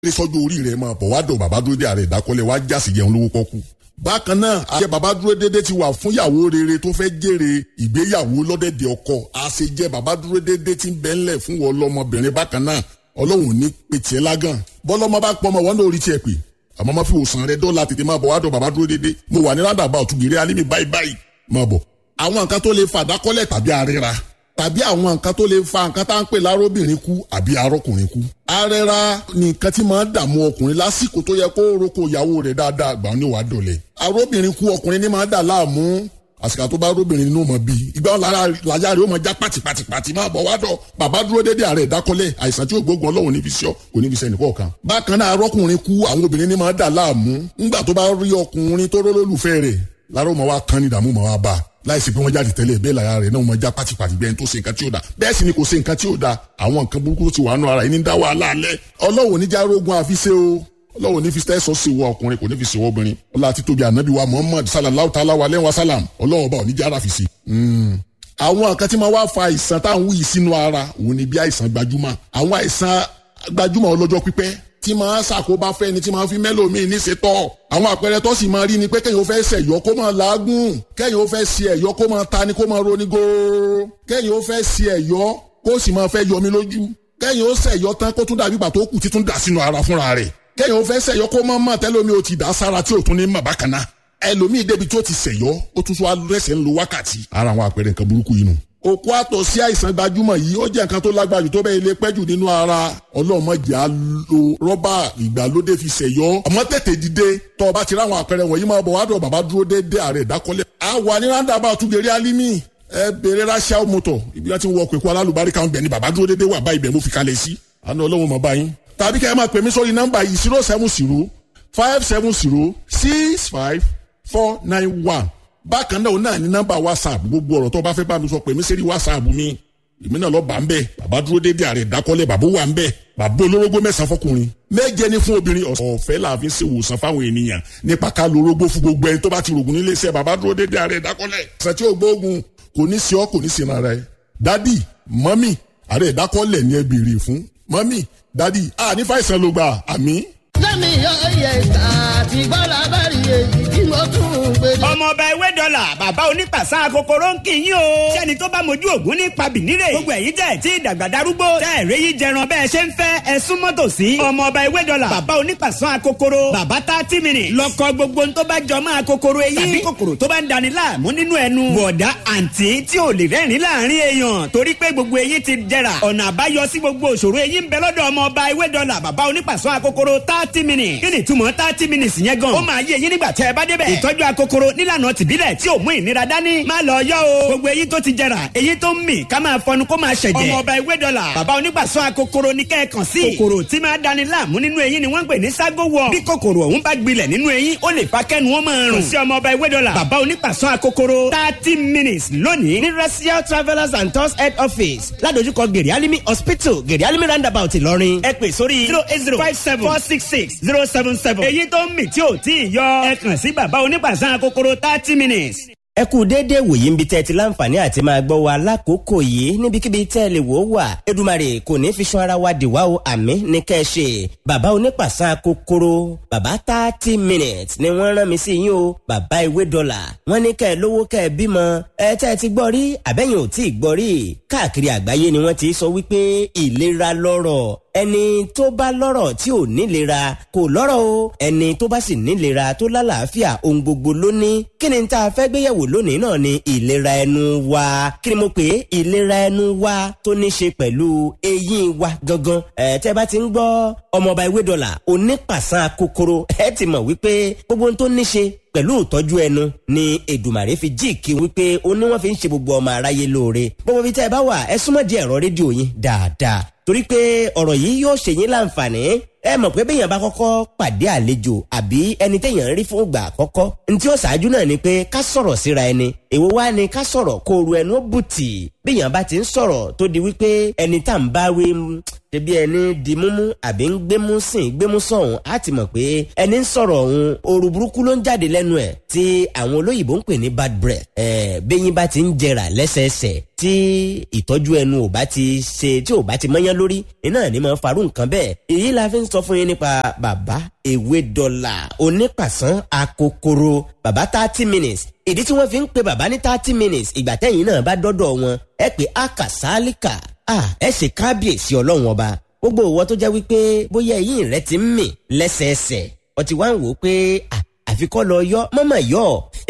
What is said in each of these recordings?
ní sọ́jọ́ orí rẹ̀ máa bọ̀ wá dọ̀ bàbá dúró dé ààrẹ ìdákọ́lẹ̀ wá jásì jẹun lówó kọ́kú. bákan náà àṣẹ bàbá dúró dédé ti wà fún ìyàwó rere tó fẹ́ jèrè ìgbéyàwó lọ́dẹ̀dẹ̀ ọkọ àṣejẹ bàbá dúró dédé ti ń bẹ́ ńlẹ̀ fún wọn lọ́mọbìnrin bákan náà ọlọ́run ní pètè lágàn bọ́lọ́mọ bá pọ́ ọmọ wọn náà orí tiẹ̀ pè àmọ́ má fi òsàn rẹ dọ́là tètè máa bọ̀ wá dọ̀ bàbá dúró dédé mo wà ní rádàbà ọ̀túnbìrẹ́ alímì báyìí báyìí máa bọ̀ àwọn nǹkan tó lè fa àdákọ́lẹ̀ tàbí àríra tàbí àwọn nǹkan tó lè fa nǹkan tá à ń pè lárobìnrin kú àbí arọkùnrin kú. arẹra ni nǹkan tí máa ń dààmú ọkùnrin lásìkò tó yẹ kó roko ìyàwó rẹ̀ dáadáa gbà ní wàá dọ̀lẹ̀. arobìnrin kú ọkùnrin ní máa ń dà láàmú àsìkò tó bá arobìnrin nínú mọ̀ bí ìgbà wọn láyà rẹ̀ ó máa já pàtìpàtìpàtì máa bọ̀ wá dọ̀ bàbá dúró dédé ààrẹ ìdákọ́lẹ̀ àìsàn tí ògbógun ọlọ́run níbi sí ọ kò níbi sẹ́ni kọ̀ọ̀kan. bákan náà arọkùnrin kú àwọn obìnrin ní máa ń dà láàmú ńgbà tó bá rí ọkùnrin tó rólólùfẹ́ rẹ̀ láró mọ̀ wá kan ní ìdààmú mọ̀ wá bá a láìsí pé wọ́n jáde tẹ́lẹ̀ bẹ́ẹ̀ lára rẹ̀ náà wọ́n já pátipàti bẹ́ẹ̀ tó ṣe nǹkan tí ó da bẹ́ẹ̀ sì ni kò ṣe nǹkan tí ó da àwọn nǹkan burúkú tó ti wà nù ara yìí ní dá wàhálà alẹ́ ọlọ́wọ́ ní járógun àfiṣe o ọlọ́wọ́ ní fi tẹ́sọ̀ sí wọ ọkùnrin kò ní fi ṣèwọ́ obìnrin ọlá àti tóbi ànábì wa muhammad sallallahu ta'ala wa lẹ́wọ̀n salam ọlọ́wọ́ bá òní jára fi sí. àwọn nǹkan tí máa wá fa àìsàn táwọn wí sínú ara òun ni bí àìsàn gbajúmọ̀ àwọn àìsàn gbajúmọ̀ ọlọ́jọ́ pípẹ́ tí máa ṣàkóbá fẹ́ni tí máa fi mẹ́lòmíì níṣetọ́. àwọn àpẹẹrẹ tó sì máa rí ni pé kẹ́yìn ó fẹ́ ṣẹ̀yọ́ kó máa làágùn kẹ́yìn ó fẹ́ ṣe ẹ̀yọ́ kó máa tani kó máa roni góóró kẹ́yìn ó fẹ́ ṣe ẹ̀yọ́ kó sì máa fẹ́ yọmi lójú kẹ́yìn ó ṣẹ̀yọ́ tán kó tún dàbí ìgbà tó kù tí tún dà sínú ara fúnra rẹ̀ kẹ́yìn ó fẹ́ ṣẹ̀yọ́ kó máa mọ̀ tẹ́lómi ó ti dà sára tí ò tún ní mọ̀ bákan náà ẹlòmíì débi tó ti ṣẹ̀yọ́ ó tún tún wá rẹ̀sẹ̀ ń lo wákàtí ara àwọn àpẹẹrẹ nǹkan burúkú yìí nù òkú àtọ̀ sí àìsàn gbajúmọ̀ yìí ó jẹ́ nǹkan tó lágbára jù tó bẹ́ẹ̀ lè pẹ́jù nínú ara ọlọ́mọdé á lo rọ́bà ìgbàlódé fi ṣẹ̀yọ́ àmọ́ tètè dìde tọ́ ọ bá ti ráwọn àpẹẹrẹ wọ̀nyí máa bọ̀ wá dọ̀ bàbá dúró déédé ààrẹ ìdákọ́lẹ̀. a wà ní ráńdàbà àtúgbèrè alimi ẹ bèrè ráṣíà mọ́tò ibi láti wọ pẹ̀kú alálùbáríkà ń bẹ̀ ni bàbá dúró déédé wà bá ibẹ̀ mo fi kalẹ̀ sí àná ọlọ́run mọ̀ báyìí. tàbí kẹ́ ẹ máa pè mí sórí nọ́mbà yìí zero seven zero five seven zero six five four nine one bákan náà náà ní nọ́mbà whatsapp gbogbo ọ̀rọ̀ tó bá fẹ́ bá mi sọ pé mi sẹ́rí whatsapp mi èmi náà lọ bá ń bẹ̀ bàbá dúró déédéé ààrẹ ìdákọ́lẹ̀ bàbá wà ń bẹ̀ bàbá olórógbó mẹ́sàn-án fọkùnrin méje ní fún obìnrin ọ̀fẹ́ làfi ṣe wòsàn fáwọn ènìyàn nípa ká lórógbó fún gbogbo ẹni tó bá ti rògùn nílé iṣẹ́ bàbá dúró déédéé ààrẹ ìdákọ́lẹ̀ ṣe tí ó gbóògùn kò ní sí ọ kò ní sí ara ẹ dádì mọ́mì ààrẹ ìdákọ́lẹ̀ ni ẹ béèrè fún mọ́mì dádì à ní fàìsàn ló gbà àmì. lẹ́mi yọ iye ìta àti gbọ́dọ̀ abẹ́rẹ́ èyí tí mo tún ń gbé. ọmọ ọba ewé dọ́là bàbá onípàṣà kòkòrò ń kì í yín o. sẹ́ni tó bá mojú ògún ní pabìnírè. gbogbo ẹ̀yin tẹ̀ tí ìdàgbà darúgbó. tẹ́ ẹ̀rẹ́ yìí jẹran bẹ́ẹ̀ ṣe ń fẹ́ ẹ súnmọ́ tòsí. ọmọ ọba ewé dọ́là bàbá onípàṣà kòkòrò. bàbá thirty minutes. lọ́kọ gbogbo tó bá jọ máa kòkòrò eyín. tàbí kòkòrò tó bá ń dani láàmú nínú ẹnu. bọ̀dá àǹtí tí ò lè rẹ́rìn láàrin èèyàn torí pé gbogbo eyín ti jẹrà. ọ̀nà àbáyọ sí gbogbo òṣòro eyín ń bẹ lọ́dọ̀ ọmọ ọba ewé dọ́là bàbá onípàṣà kòkòrò thirty minutes. kí ni ìtumọ̀ thirty minutes yẹn gan. ó máa yé eyín nígbà tẹ́ ẹ bá débẹ̀. ìtọ́jú akokoro nílànà tìbílẹ̀ tí ò mú ìnira dání. má lọ yọ o. gbogbo eyín tó ti jẹrà eyín tó ń mì ká máa fọnu kó máa ṣẹ̀jẹ̀. ọmọ ọba ewé dọ́là bàbá onígbàsọ akokoro ní kẹ́ẹ̀kan sí. kòkòrò tí máa dani láàmú nínú eyín ni wọ́n ń pè ní ságo wọ̀. bí kòkòrò ọ̀hún bá gbilẹ̀ nínú eyín ó lè fa kẹ́nu wọn máa rùn. sí ọmọ ọba ewé dọ́là bàbá onígbàsọ akokoro thirty minutes lónìí ní racial travellers and tours head office ládojúkọ gèrè alimi hospital gèrè alimi roundabout ìlọrin ẹ pè sórí zero eight zero five seven four six six zero seven seven. èyí tó ń mì tí ò tí ì yọ ẹ kàn sí bàbá onígbàsọ akokoro thirty minutes ẹ kú déédéé wòye ń bi tẹ́ ti láǹfààní àti máa gbọ́ wa lákòókò yìí níbikíbi tẹ́ ẹ lè wò ó wà Èdùmàrè kò ní fi sún ara wa dìwà o àmì ní kẹ́ ẹ ṣe bàbá onípàṣán kòkòrò bàbá thirty minutes ni wọ́n rán mi sí yín o bàbá ìwé dọ́là wọ́n ní kẹ́ ẹ lówó kẹ́ ẹ bímọ ẹ tẹ́ ẹ ti gbọ́ rí àbẹ́yìn ò tí ì gbọ́ rí káàkiri àgbáyé ni wọ́n ti sọ wípé ìlera lọ́rọ̀ ẹni tó bá lọ́rọ̀ tí ò nílera kò lọ́rọ̀ o ẹni tó bá sì nílera tó lálàáfíà ohun gbogbo ló ní kí ni tá a fẹ́ gbéyẹ̀wò lónìí náà ni ìlera ẹnu wa kí ni mo pè é ìlera ẹnu wa tó ní ṣe pẹ̀lú eyín wa gangan ẹ̀ tẹ́ bá ti ń gbọ́ ọmọọba ìwé dọ́là onípàṣán kòkòrò ẹ ti mọ̀ wípé gbogbo ohun tó ní ṣe pẹ̀lú ìtọ́jú ẹnu ni Èdùmàrè fi jíìkì wípé ó ní wọ́n fi ń ṣe gbogbo ọmọ aráyé lóore gbogbo ibi tẹ́ ẹ bá wà ẹ súnmọ́ di ẹ̀rọ rédíò yín dáadáa torí pé ọ̀rọ̀ yìí yóò ṣe yín láǹfààní ẹ mọ̀ pé béèyàn bá kọ́kọ́ pàdé àlejò àbí ẹni téèyàn ń rí fún ìgbà àkọ́kọ́ ní tí ó ṣáájú náà ni pé ká sọ̀rọ̀ síra ẹni èwo wá ni ká sọ̀rọ̀ kó ru ẹnu bùtì bíyàn bá ti ń sọ̀rọ̀ tó di wípé ẹni tá à ń bá wí ṣebí ẹni di múmú àbí ń gbémú sìn gbémú sọ̀hún á ti mọ̀ pé ẹni ń sọ̀rọ̀ ọ̀hún ooru burúkú ló ń jáde lẹ́nu ẹ̀ tí àwọn olóyìnbó ń pè ní bad breath ẹ̀ bẹ́yìn bá ti ń jẹrà lẹ́sẹẹsẹ tí ìtọ́jú ẹnu ò bá ti ṣe tí ò bá ti mọ́yán lórí iná ní máa farú nǹkan bẹ́ẹ̀ èyí la fi ń sọ fún yín nípa bàbá ewé dọ́là onípàṣán akokoro bàbá thirty minutes ìdí tí wọ́n fi ń pe bàbá ní thirty minutes ìgbà tẹ́yìn náà bá dọ́dọ̀ wọn ẹ pé akasálíkà ẹ ṣe kábíyèsí ọlọ́run ọba gbogbo ìwọ tó jẹ́ wípé bóyá eyín rẹ ti ń mì lẹ́sẹẹsẹ ọtí wá ń wò ó pé àfikọ́ lọ yọ mọ́mọ́ yọ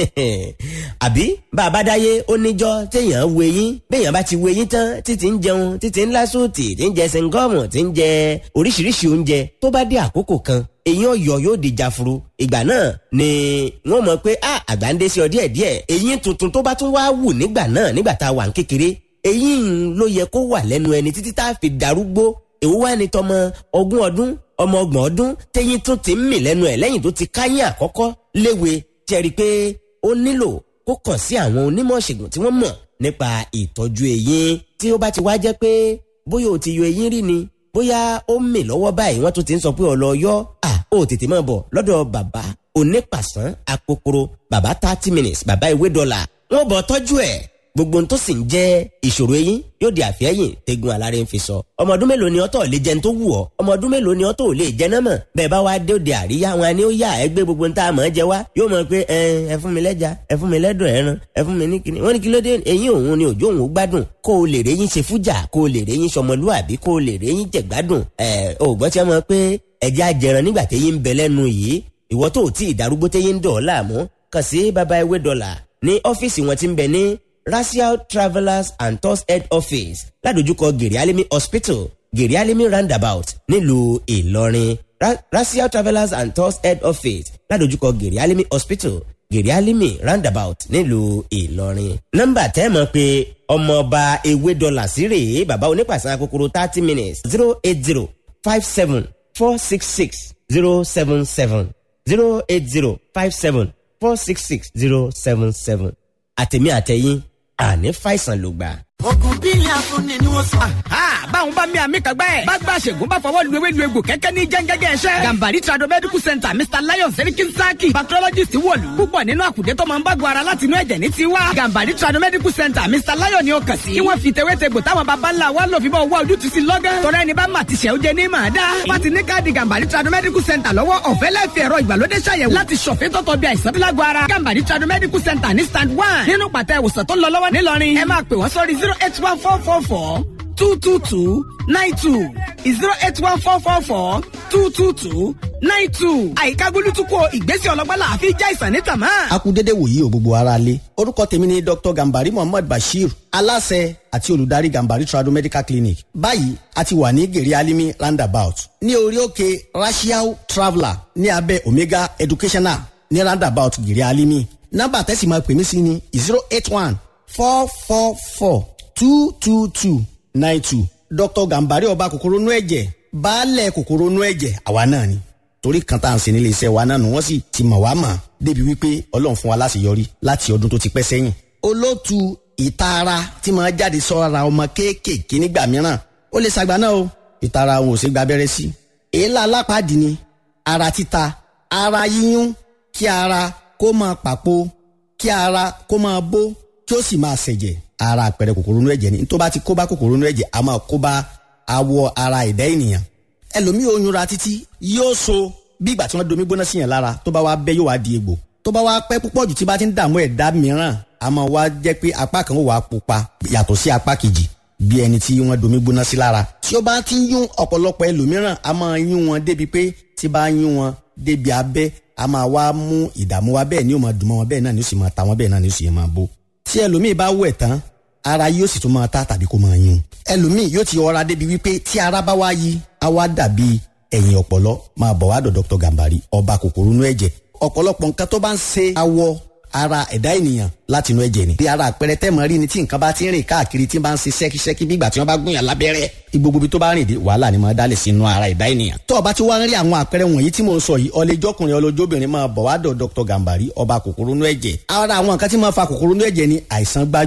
àbí bàbá dáyé ó níjọ́ téèyàn wo eyín béèyàn bá ti wo eyín tán títí ń jẹun títí ń lásòtì tí ń jẹ sẹńgọ́ọ̀mù tí ń jẹ oríṣiríṣi oúnjẹ tó bá dé àkókò kan eyín ọ̀yọ́ yóò di jafuru ìgbà náà ni wọ́n mọ̀ pé àgbà ń dé sí ọ díẹ̀díẹ̀ eyín tuntun tó bá tún wá wù nígbà náà nígbà tá a wà ń kékeré eyín ló yẹ kó wà lẹ́nu ẹni títí tá a fi darúgbó èwo wá ní tọmọ ogún ọdún ọmọ ọgbọ̀n ọdún téyín tún ti ń mì lẹ́nu ẹ̀ lẹ́yìn tó ti káyín àkọ́kọ́ léwe jẹ́rìí pé ó nílò kó kàn sí àwọn onímọ̀ ṣègùn tí wọ́n mọ̀ nípa ìtọ́jú eyín tí ó bá ti wá jẹ́ pé bóyá o ti yọ eyín rí ni bóyá ó ń mì lọ́wọ́ báyìí wọ́n tún ti ń sọ pé ọ̀lọ́ yọ à ó tètè máa bọ̀ lọ́dọ̀ bàbá onípàṣán akokoro bàbá thirty minutes bàbá ìwé dọ́là wọ́n bọ̀ tọ́jú ẹ̀ gbogbo ohun tó sì ń jẹ́ ìṣòro eyín yóò di àfẹ́yìn tegun aláré ń fi sọ. ọmọ ọdún mélòó ni ọtọ̀ lè jẹun tó wù ọ́ ọmọ ọdún mélòó ni ọtọ̀ lè jẹ náà mọ̀ bẹ́ẹ̀ bá wá dé òde àríyá wọn ni ó yà ẹ gbé gbogbo nta àmọ́ jẹ wá yóò mọ̀ pé ẹ ẹ fún mi lẹ́ja ẹ fún mi lẹ́dọ̀ ẹran ẹ fún mi ní kíni wọ́n ní kí ló dé eyín òun ni òjò òun gbádùn kó o lè réyìn ṣe fújà kó o lè réyìn sọmọlúàbí kó o lè réyìn jẹ gbádùn ẹ ò gbọ́ tí wọ́n mọ̀ pé ẹja jẹran nígbà téyín ń bẹ lẹ́nu yìí ìwọ tó tí ìdarúgbó téyín ń dọ̀ ọ́ láàmú kàn sí baba ewé dọ́là ní ọ́fíìsì wọn ti ń bẹ ní Racial Travellers and Tours Head Office ládojúkọ Gèrè Alimi Hospital Gèrè Alimi Roundabout nílùú Ìlọrin Ra Racial Travellers and Tours Head Office ládojúkọ Gèrè Alimi Hospital Gèrè Alimi Roundabout nílùú Ìlọrin. nọ́mbà tẹ́ mọ̀ pé ọmọọba ewé dọ́là sí rèé bàbá onípàṣẹ kòkòrò thirty minutes zero eight zero five seven four six six zero seven seven zero eight zero five seven four six six zero seven seven àtẹ̀mí àtẹ̀yìn àní fàìsàn ló gbà. ogun bílẹ̀ afúnni ni wọ́n sọ. báwọn bá mi àmì kàgbá ẹ̀. bá gba àṣègùn bá fọwọ́ lu ewé lu egbò kẹ́kẹ́ ní jẹ́ngẹ́gẹ́ ẹ̀ṣẹ́. gambari trado medical center mr lion serikin saki bacteriologist wọ̀lú. púpọ̀ nínú àkùdé tó máa ń bá gbọ́ ara láti inú ẹ̀jẹ̀ ní tiwa. gambari trado medical center mr lion ni ó kàn sí. kí wọ́n fi tewétegbò táwọn baba ńlá wa lò fi bọ́ wá ojútùú sí lọ́gán. tọ́lá ẹni bá mà ti ṣẹ́ ó jẹ ní màá dá. wọ́n ti ní káàdì gambari trado medical center lọ́wọ́ ọ̀fẹ́ lẹ́fẹ̀ẹ́ ẹ̀rọ ìgbàlódé ṣàyẹ̀wò láti ṣọ̀fẹ́ tọ́tọ̀ bí àìsàn bílágbó ara. gambari trado medical center ní stand one nínú pàtẹ ìwòsàn tó ń lọ lọ́wọ́ nílọrin. ẹ máa pè wọ́n sórí zero eight one four four four two two two nine two zero eight one four four four two two two nine two. àyíká gbólútúkọ ìgbésẹ̀ ọlọ́gbọ́n àfi já ìsàn ní tàmá. a kú dédé wòyí o gbogbo ara lé orúkọ tèmi ni dr gambari muhammad bashir aláṣẹ àti olùdarí gambari trado medical clinic báyìí a ti wà ní gèrè alimi roundabout ní orí òkè racial traveller ní abẹ́ omega educational ní roundabout gèrè alimi nọ́mbà tẹ́sí máa pè mí sí ni zero eight one four four four two two two nine two dr gambari ọba kòkòrò nú ẹ̀jẹ̀ baálẹ̀ kòkòrò nú ẹ̀jẹ̀ àwa náà ni torí kan tá à ń ṣe nílé iṣẹ́ wa náà nù wọ́n sì ti mọ̀ wá mọ̀ débi wípé ọlọ́run fún wa láṣeyọrí láti ọdún tó ti pẹ́ sẹ́yìn. olóòtú ìtara tí máa jáde sọ́ra ọmọ kéékèèké nígbà mìíràn ó lè ṣàgbá náà o ìtara òun ò ṣe gba abẹ́rẹ́ sí. èélá alápàdé ni ara títa ara yíyún kí ara kó máa pàpò kí ara kó máa bó kí ó sì máa ṣẹ̀jẹ̀ ara àpẹẹrẹ kòkòrò inú ẹ̀jẹ̀ ni tó bá ti kó bá kòkòrò inú ẹ̀jẹ̀ a máa kó bá awọ ara ẹ̀dá ènìyàn ẹlòmíì oyún ra títí yóò so bí ìgbà tí wọ́n domi gbóná sí yẹn lára tó bá wá bẹ́ yóò wá di egbò tó bá wá pẹ́ púpọ̀ jù tí bá ti ń dààmú ẹ̀dá mìíràn a máa wá jẹ́ pé apá kan ó wà pupa yàtọ̀ sí apá kejì bí ẹni tí wọ́n domi gbóná sí lára tí ó bá ti ń yún ọ̀pọ̀lọpọ̀ ẹlòmíràn a máa yún wọn débi pé tí bá yún wọn débi abẹ́ a máa wá mú ìdààmú wa bẹ́ẹ̀ ni ó máa dùn mọ́ wọn bẹ́ẹ̀ náà ni ó sì máa ta wọn bẹ́ẹ̀ náà ni ó sì máa bó tí ẹlòmíì bá wẹ̀ tán ara yóò sì tún máa ta tàbí kó máa yún ẹlòmíì yóò ti ọra débi wípé tí ara bá wá yí á wá dàbí ẹ̀yìn ọ̀pọ̀lọ́ máa bọ̀ wá dọ̀ Dr. Gambari ọba kòkòrò inú ẹ̀jẹ̀ ọ̀pọ̀lọpọ̀ nǹkan tó bá ń ṣe awọ ara ẹ̀dá ènìyàn láti inú ẹ̀jẹ̀ ni. bí ara àpẹẹrẹ tẹ́mọ̀ rí ni tí nǹkan bá ti ń rìn káàkiri tí bá ń ṣe ṣẹ́kíṣẹ́kí bí ìgbà tí wọ́n bá gún yàn lábẹ́rẹ́ gbogbo ibi tó bá rìn dé wàhálà ni máa dálẹ̀ sínú ara ẹ̀dá ènìyàn. tó o bá ti wá ń rí àwọn àpẹẹrẹ wọ̀nyí tí mo ń sọ yìí ọlẹ́jọ́kùnrin ọlọ́jọ́bìnrin máa bọ̀ wá dọ̀ Dr. Gambari ọba kòkòrò inú ẹ̀jẹ̀. ara àwọn nǹkan tí máa fa kòkòrò inú ẹ̀jẹ̀ ni àìsàn gbájú